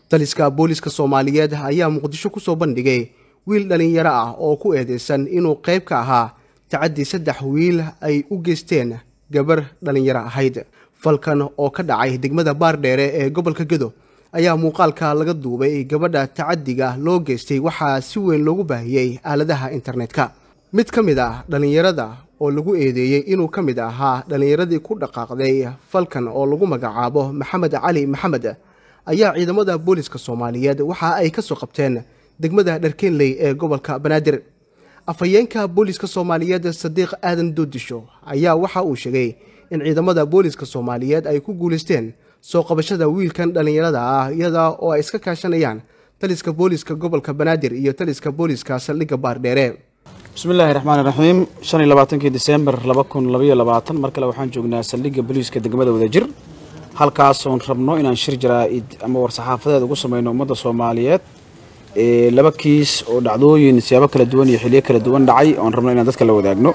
taliska booliska soomaaliyeed ayaa muqdisho ku soo bandhigay wiil dhallinyaro ah oo ku eedeysan inuu qayb ka ahaa tacaddi saddex wiil ay u geysteen gabar dhallinyaro ahayd falkan oo ka dhacay degmada baardheere ee gobolka gedo ayaa muuqaalka laga duubay gabadha tacaddiga loo geystay waxaa si weyn loogu baahiyey aaladaha internetka mid ka mid ah dhallinyarada oo lagu eedeeyey inuu ka mid ahaa dhallinyaradii ku dhaqaaqday falkan oo lagu magacaabo maxamed cali maxamed ayaa ciidamada booliska soomaaliyeed waxa ay ka soo qabteen degmada dharkeenley ee gobolka banaadir afhayeenka booliska soomaaliyeed sadiiq aadan doodisho ayaa waxa uu sheegay in ciidamada booliska soomaaliyeed ay ku guulaysteen soo qabashada wiilkan dhallinyarada ah iyada oo ay iska kaashanayaan taliska booliska gobolka banaadir iyo taliska booliska saldhigga baardheere bismillaahi raxmaan raxiim shan iyo labaatankii disembar laba kun labaiyo labaatan mar kale waxaan joognaa saldhigga booliiska degmada wadajir halkaasoon rabno inaan shir jaraa-id ama war-saxaafadeed ugu sameyno ummadda soomaaliyeed laba kiis oo dhacdooyin siyaabo kala duwan iyo xiliyo kala duwan dhacay oon rabno inaan dadka la wadaagno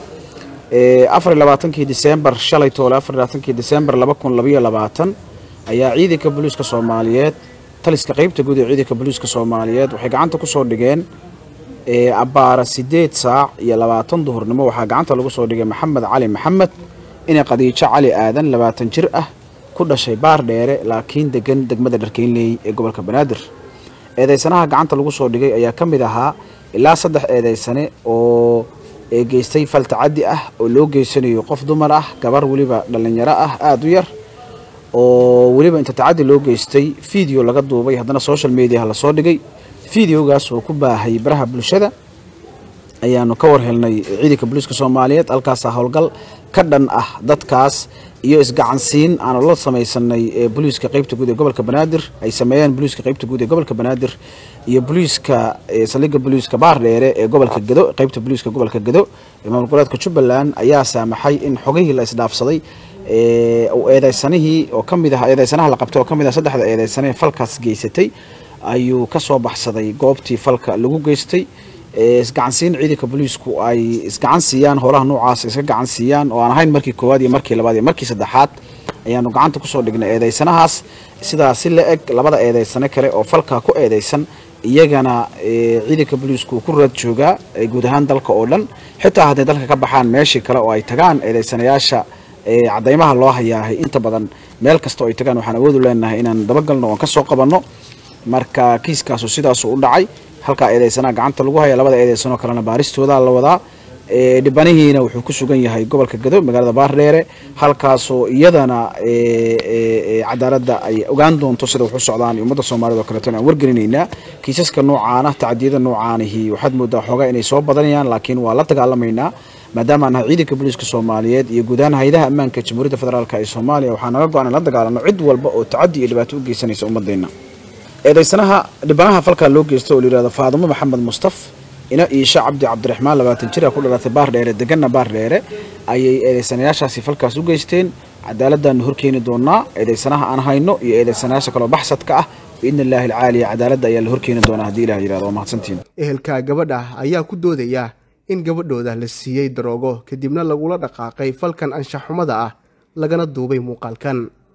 afar iyo labaatankii disembar shalay toole afar iyo labaatankii disembar laba kun labaiyo labaatan ayaa ciidanka booliiska soomaaliyeed taliska qeybta guud ee ciidanka booliiska soomaaliyeed waxay gacanta kusoo dhigeen abbaara sideed saac iyo labaatan duhurnimo waxaa gacanta lagu soo dhigay maxamed cali maxamed inay qadiijo cali aadan labaatan jir ah ku dhashay baar dheere laakiin degan degmada dharkeynley ee gobolka banaadir eedeysanaha gacanta lagu soo dhigay ayaa ka mid ahaa ilaa saddex eedeysane oo geystay fal tacaddi ah oo loo geysanayo qof dumar ah gabar weliba dhallinyaro ah aada u yar oo weliba inta tacaddi loo geystay video laga duubay haddana social mediaha lasoo dhigay videogaas oo ku baahay baraha bulshada ayaanu ka war helnay ciidanka booliiska soomaaliyeed halkaasaa howlgal ka dhan ah dadkaas iyo isgacansiin aanu la samaysanay booliiska qeybta guud ee gobolka banaadir ay sameeyeen booliiska qeybta guud ee gobolka banaadir iyo booliiska saldhigga booliiska baardheere ee gobolka gedo qeybta booliiska gobolka gedo ee maamul goboleedka jubbaland ayaa saamaxay in xogihii la isdhaafsaday eedeysanihii oo kamid ah eedeysanaha la qabtay oo kamid ah saddexda eedeysane falkaas geysatay ayuu ka soo baxsaday goobtii falka lagu geystay isgacansiin ciidanka booliisku ay isgacan siiyaan howlaha noocaas iska gacan siiyaan oo aan ahayn markii koowaad iyo markii labaad iyo markii saddexaad ayaanu gacanta kusoo dhignay eedeysanahaas sidaa si la eg labada eedeysane kale oo falkaa ku eedeysan iyagana ciidanka booliisku ku raad joogaa guud ahaan dalka oo dhan xitaa hadday dalka ka baxaan meeshii kale oo ay tagaan eedeysanayaasha cadaymaha loo hayaahay inta badan meel kasta oo ay tagaan waxaan awoodu leenahay inaan dabagalno oon ka soo qabanno marka kiiskaasu sidaasu u dhacay halkaa eedeysanaha gacanta lagu haya labada eedeysanoo kalena baaristooda la wadaa dhibanihiina wuxuu ku sugan yahay gobolka gado magaalada baardheere halkaasoo iyadana cadaaladda ay ogaan doonto sida wax u socdaan iyo ummadda soomaaliyed oo kaleeto aan wargelinaynaa kiisaska noocaana tacdiyada noocaanihi waxaad moodaa xoogaa inay soo badanayaan laakiin waa la dagaalamaynaa maadaama aan nahay ciidanka booliiska soomaaliyeed iyo guud ahaan hayadaha ammaanka jamhuuriyadda federaalk ee soomaaliya waxaa naga go-an in la dagaalano cid walba oo tacaddi iyo dhibaato u geysanaysa ummadeenna eedeysanaha dhibanaha falkaa loo geysta oo layihahdo faadimo maxamed mustaf ina iisha cabdi cabdiraxmaan labaatan jir a ku dhalatay baardheere deganna baardheere ayay eedeysanayaashaasi falkaas u geysteen cadaaladdaanu horkeeni doonaa eedeysanaha aan hayno iyo eedeysanayaasha kaloo baxsadka ah biidni illaahi alcaaliya cadaaladda ayaa la horkeeni doonaa haddii ilah yirahdo waa mahadsantiin ehelka gabadha ayaa ku doodaya in gabadhooda la siiyey daroogo kadibna lagula dhaqaaqay falkan anshaxxumada ah lagana duubay muuqaalkan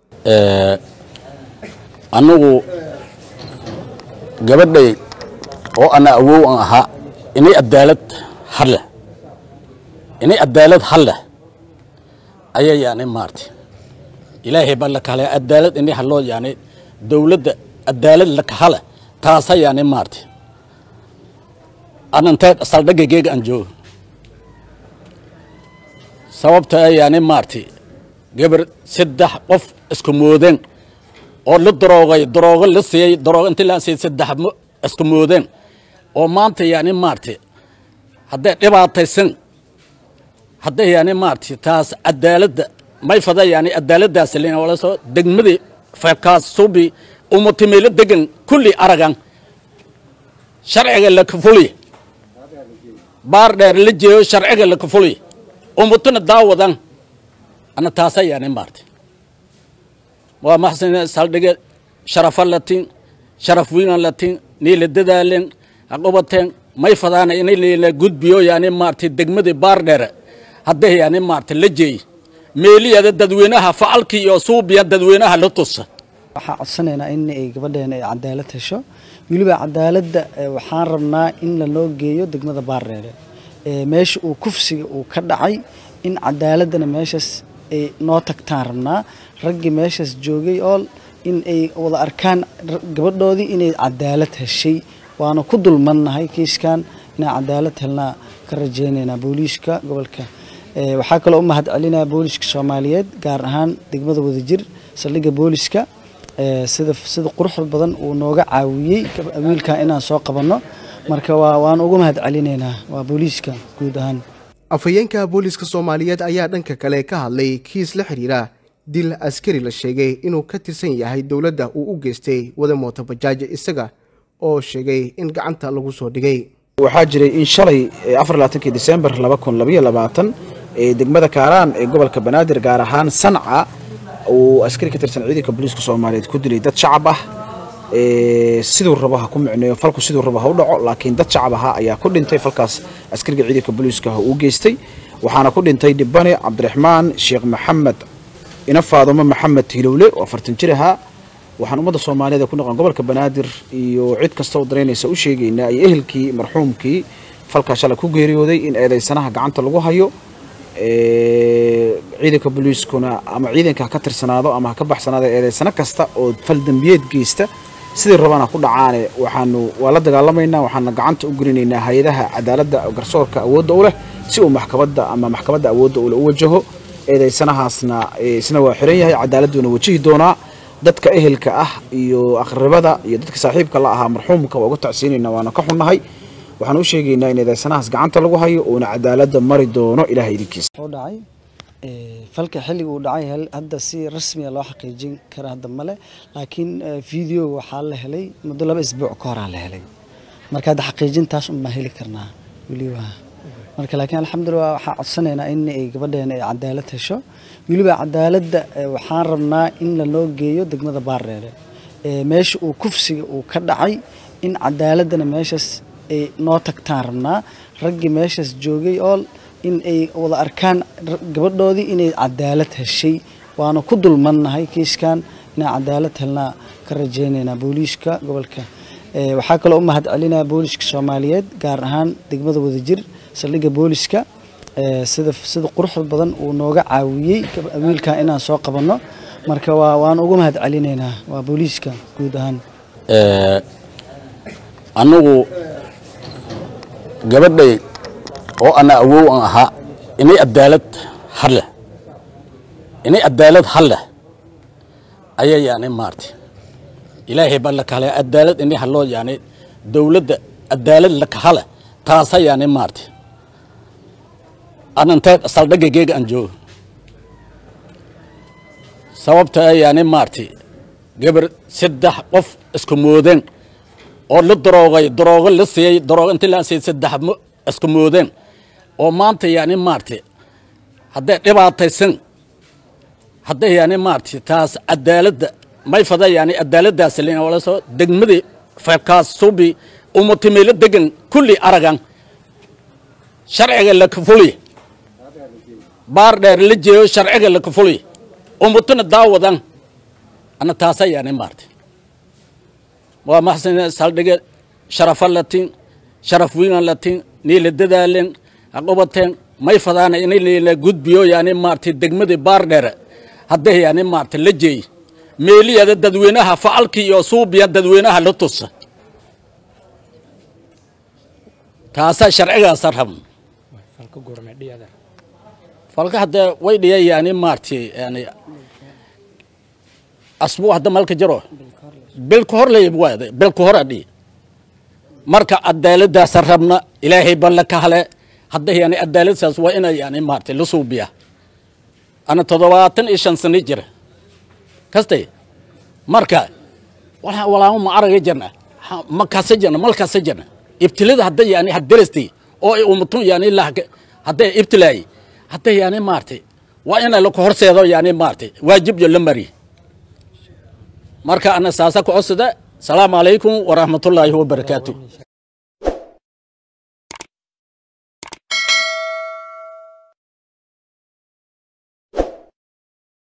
anigu gabadhay oo ana awow an ahaa inay adaalad hadleh inay adaalad hadleh ayaa yani maartay ilaahay baa lakahale adaalad inay hadloo yani dowladda adaalad lakahale taasa yani maartay ananteed saldhagageega aan joogo sababta yani maartay gabar saddex qof isku moodeen oo la daroogay daroogo la siiyey daroogo intii la siiyey saddex isku moodeen oo maanta yani maartay hadday dhibaataysan hadday yani maartay taas cadaaladda may fada yani cadaaladdaas lin wala soo degmadii falkaas subi umatimeelo degan kulli aragan sharciga la kafuliy baar dheer la jeeyo sharciga la kafuliy umatuna daawadan ana taasa yani maartay waa maxsan saldhige sharafa latin sharaf wiinan latin niila dadaalen haqobateen may fadaana inay leela gudbiyo yani maartay degmadii baardheere hadday yani maartay la jeey meeliyada dadweynaha facalkii iyo suubiya dadweynaha la tusa waxaan codsanaynaa in ay gabadheena ay cadaalad hesho weliba cadaaladda waxaan rabnaa in lanoo geeyo degmada baardheere meesha uu kufsiga uu ka dhacay in cadaaladdana meeshaas ay noo tagtaan rabnaa raggii meeshaas joogay oo in ay wada arkaan gabadhoodii inay cadaalad heshay waana ku dulmadnahay kiiskan inaan cadaalad helnaa ka rajaynaynaa booliiska gobolka waxaa kaloo u mahad celinaya booliiska soomaaliyeed gaar ahaan degmada wadajir saldhigga booliiska sida sida quruxda badan uu nooga caawiyey wiilkan inaan soo qabanno marka waa waan ugu mahad celinaynaa waa booliiska guud ahaan afhayeenka booliiska soomaaliyeed ayaa dhanka kale ka hadlay kiis la xidhiira dil askari la sheegay inuu ka tirsan yahay dowladda uu u geystay wada mooto bajaaja isaga oo sheegay in gacanta lagu soo dhigay waxaa jiray in shalay afarlaatanki disembar laba kun labaiyo labaatan ee degmada kaaraan ee gobolka banaadir gaar ahaan sanca uu askari ka tirsan ciidanka booliiska soomaaliyeed ku dilay dad shacab ah siduu rabo ha ku micneeyo falku siduu rabo ha u dhaco laakiin dad shacab ahaa ayaa ku dhintay falkaas askariga ciidanka booliiska uu geystay waxaana ku dhintay dhibane cabdiraxmaan sheekh maxamed ina faadumo maxamed hilowle oo afartan jir ahaa waxaan ummadda soomaaliyeed ee ku noqon gobolka banaadir iyo cid kasta oo daraynaysa u sheegaynaa iyo ehelkii marxuumkii falkaa shalay ku geeriyooday in eedaysanaha gacanta lagu hayo ciidanka booliiskuna ama ciidanka ha ka tirsanaado ama ha ka baxsanaado eedaysano kasta oo fal dembiyeed geysta sidii rabana ku dhacaane waxaanu waa la dagaalamaynaa waxaana gacanta u gelinaynaa hay-adaha cadaaladda garsoorka awoodda u leh si uu maxkamadda ama maxkamadda awoodda ule u wajaho eedaysanahaasna isna waa xiran yahay cadaaladduuna wajihi doonaa dadka ehelka ah iyo aqribada iyo dadka saaxiibka la ahaa marxuumka waa uga tacsiinayna waana ka xunnahay waxaan u sheegaynaa in eedaysanahaas gacanta lagu hayo uuna cadaaladda mari doono ilaah idinkiisa u dhacay falka xilliga uu dhacay hadda si rasmiya loo xaqiijin kara hadda male laakiin videoga waxaa la helay muddo laba isbuuc ka horaa la helay marka hadda xaqiijintaas unbaa heli karnaa weliba marka laakiin alxamdulilah waxaan codsanaynaa in ay gabadheena ay cadaalad hesho weliba cadaaladda waxaan rabnaa in lanoo geeyo degmada baardheere meesha uu kufsiga uu ka dhacay in cadaaladdana meeshaas ay noo tagtaan rabnaa raggii meeshaas joogay oo in ay wada arkaan gabadhoodii inay cadaalad heshay waana ku dulmadnahay kiiskan inaan cadaalad helnaa ka rajaynaynaa booliiska gobolka waxaa kaloo u mahad celinaya booliiska soomaaliyeed gaar ahaan degmada wadajir saldhigga booliiska sida sida quruxda badan uu nooga caawiyey wiilkan inaan soo qabanno marka waa waan ugu mahad celinaynaa waa booliiska guud ahaan anigu gabadhay oo ana awow aan ahaa inay cadaalad hadleh inay cadaalad hadleh ayaa yani maartay ilaahay baa la kahalay cadaalad inay hadloo yani dowladda cadaalad la kahale taasa yani maartay anantee saldhagageyga aan joogo sababta yani maartay gabar saddex qof isku moodeen oo la daroogay daroogo la siiyey daroogo intii la siiyey saddex isku moodeen oo maanta yani maartay hadday dhibaataysan hadday yani maartay taas cadaaladda may fada yani cadaaladdaas wala soo degmadii falkaas subi umatimeelo degan kulli aragan sharciga la kafuliy baar dheer la jeeyo sharciga la kafuliy umatuna daawadan ana taasa yani maartay waa maxsan saldhige sharafa latin sharaf wiinan latin niila dadaalen aqobateen may fadaana inay leela gudbiyo yani maartay degmadii baardheere hadday yani maartay la jeey meeliyada dadweynaha facalkii iyo suubiya dadweynaha la tusa taasaa sharcigaasa rabn falka haddee way dhiya yani maartay yani asbuu hadda malka jaro bilka hor lay waada bilka hor adhi marka cadaaladdaasa rabna ilaahay ban la kahale hadda yani cadaaladdaas waa ina yani maartay la suubiya ana toddobaatan iyo shan sano jira kastay marka walaama ma araga jirna ma kasa jirna mal kasa jirna ibtilada hadda yani hadarastay oo umatun yani hadday ibtilaay hadda yani maartay waa ina laka horseedo yani maartay waajibyo la mari marka ana saasa ku codsada salaamu calaykum waraxmatullaahi wabarakaatu